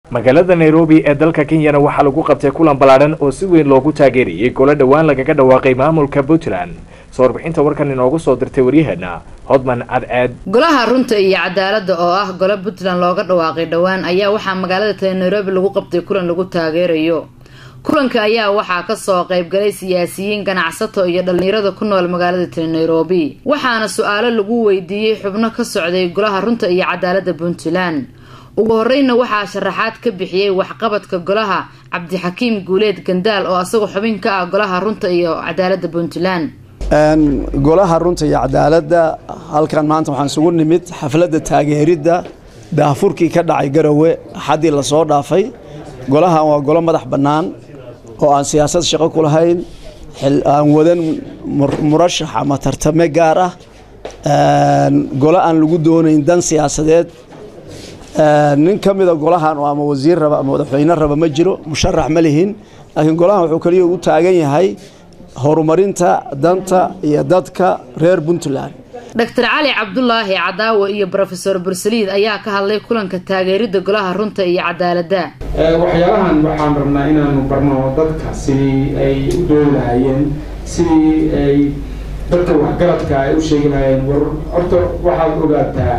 magaalada nairobi ee dalka kenyana waxaa lagu qabtay kulan ballaadhan oo si weyn loogu taageerayay golo dhowaan lagaga dhawaaqay maamulka puntland soo warbixinta warkan inoogu soo dirtay waryaheena hodman cadceed golaha runta iyo cadaaladda oo ah golo puntland looga dhawaaqay dhowaan ayaa waxaa magaalada tale nairobi lagu qabtay kulan lagu taageerayo kulanka ayaa waxaa kasoo qaybgalay siyaasiyiin ganacsato iyo dhalinyarada ku nool magaalada tale nairobi waxaana su-aalo lagu weydiiyey xubno ka socday golaha runta iyo cadaaladda puntland ugu horeyna waxaa sharaxaad ka bixiyey waxqabadka golaha cabdixakiim guuleed gandaal oo asagoo xubin ka ah golaha runta iyo cadaaladda puntland golaha runta iyo cadaaladda halkan maanta waxaan isugu nimid xafladda taageeridda daahfurkii ka dhacay garowe axaddii lasoo dhaafay golahan waa golo madax bannaan oo aan siyaasad shaqo ku lahayn aan wadan murashax ama tartame gaar ah golo aan lagu doonayn dan siyaasadeed nin ka mida golahan oo ama wasiir raba ama madaxweyne raba ma jiro musharax ma lihin laakiin golahan wuxuu kaliya u taagan yahay horumarinta danta iyo dadka reer puntland doctor cali cabdulaahi cadaawo iyo rofeor bursaliid ayaa ka hadlay kulanka taageeridda golaha runta iyo cadaaladda waxyaalahan waxaan rabnaa inaanu barno dadka sidii ay u doodi lahayeen sidii ay dadka waxgaradka ay u sheegi lahayeen war horta waxaad ogaataa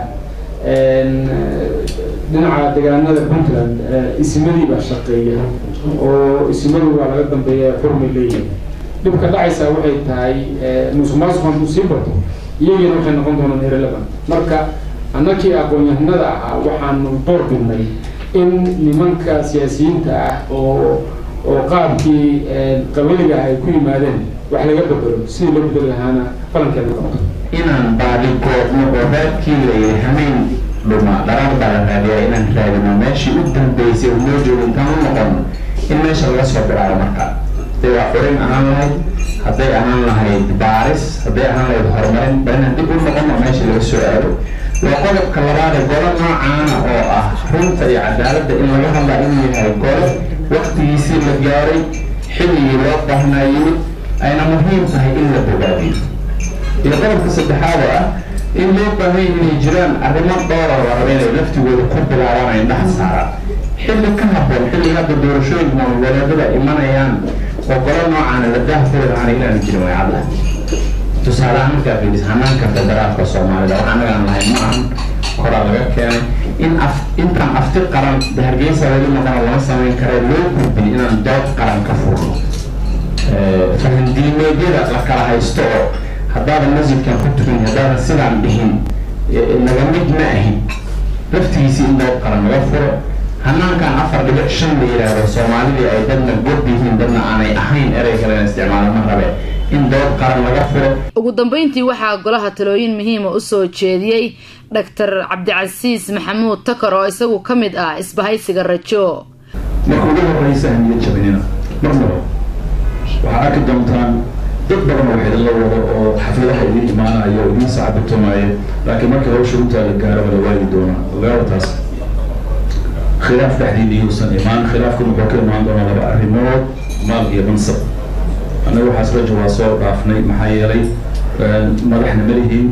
dhinaca deegaanada puntland isimadii baa shaqeeya oo isimadii waa laga dambeeya xurmay leeyihin dhibka dhacaysaa waxay tahay musuqmaasuqan uu sii bato iyagiina waxay noqon doonaan irrelevant marka annakii aqoon-yahanada ahaa waxaanu door bidnay in nimanka siyaasiyiinta ah oo oo qaabkii qabaliga ah ay ku yimaadeen wax laga bedelo sidii loo bedeli lahaana falankeeda qabto inaan baadi goobno oo raadkii layiri hameyn dhuma dharar baa la raadiyaa inaan raadino meeshii u dambeysay oo loo joogo intaan u noqono in meesha laga soo bilaabo marka hadday waa xurin ahaan lahayd hadday ahaan lahayd baaris hadday ahaan lahayd horumarin bal inaan dib u noqono meesha laga soo aado waa qodobka labaad ee golo noocaana oo ah runta iyo cadaaladda in laga hadlaa inuu yahay golo waktigiisii la gaaray xilligii loo baahnaa yimid ayna muhiim tahay in la bogaadiyo iyo qodobka saddexaad oo ah in loo baahan inay jiraan arrimo dhowra la raba inay laftigooda ku bilaabaan ay dhaha saaraan xilli ka haboon xilliga hadda doorashooyinka maamulgoleedada imanayaan oo golo noocaana la daahfuri lahaana inaanu jirin way cadda tusaale ahaan markaa fiiris hanaanka federaalka soomaalida wax anagaan lahayn ma ahan koraa laga keenay in af intaan afti qaran hargeysa weli maqana lama samayn kara loo gudbin inaan dood qaran ka furno fahandiimeedyada la kala haysto oo haddaadan masjidkan ku tukan haddaadan sidaan dhihin naga mid ma ahin laftigiisii in dood qaran laga furo hanaankan afar dhibic shan la yidhaahdo soomaalidii ay dadna god yihiin dadna aanay ahayn erey kalena isticmaala ma rabe in dood qaran laga furo ugu dambeyntii waxaa golaha talooyin muhiima usoo jeediyey doctor cabdicasiis maxamuud takar oo isagu ka mid ah isbahaysiga rajo marka ugu horeysa hamiya jabinina marnaba waxaa arki doontaan dad badan oo xidilo wado oo xafladaha idiin imaanayo oo idiin sacabitumaaya laakiin markii hawsha runtaa la gaaro wala waagi doonaa ogaaba taas khilaaf dhexdiina yuusan imaan khilaafkan wuxuu ka imaan doonaa laba arrimood maal iyo mansab annaga waxaas rajo waa soo dhaafnay maxaa yeelay madaxna ma lihiin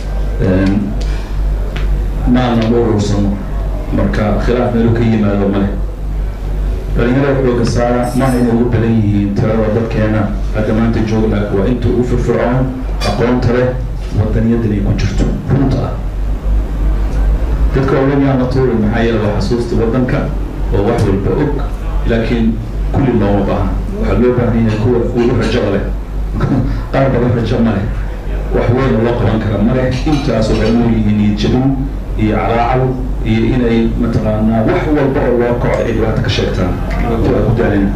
maalna ma urursano marka khilaaf meelu ka yimaado male dhalinyarada xooga saara maaha inay ugu badan yihiin tirada dadkeena hadda maanta jooga laakiin waa inta ugu firfircoon aqoonta leh wadaniyadan ay ku jirto runta ah dadka ogan yaan la tuuri maxaa yeele waa xasuusta waddanka oo wax walba og laakiin kulli looma baahna waxaa loo baahan yahay kuwa ugu rajada leh qaar badan rajo ma leh wax weyn loo qaban kara ma leh intaas waxay nool yihiin iyo jabin iyo calaacal iyo inay mataqaanaa wax walba oo loo kaco ay dhibaato ka sheegtaan waa ku daalina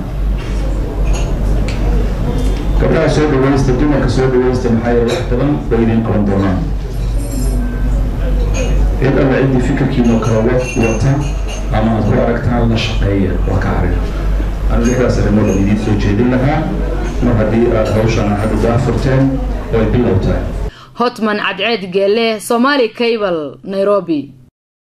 gabdhaha soo dhawaysta dumarka soo dhawaysta maxaa yeele wax badan bay idiin qaban doonaan cid alla ciddii fikirkiinoo kale wata ama aad ku aragtaan la shaqeeya waa ka harin anigu lixdaas arrimood aan idiin soo jeedin lahaa mar haddii aad hawshan hadda daafurteen oo ay bilow tahay hotman cadceed geele somaali cable nairobi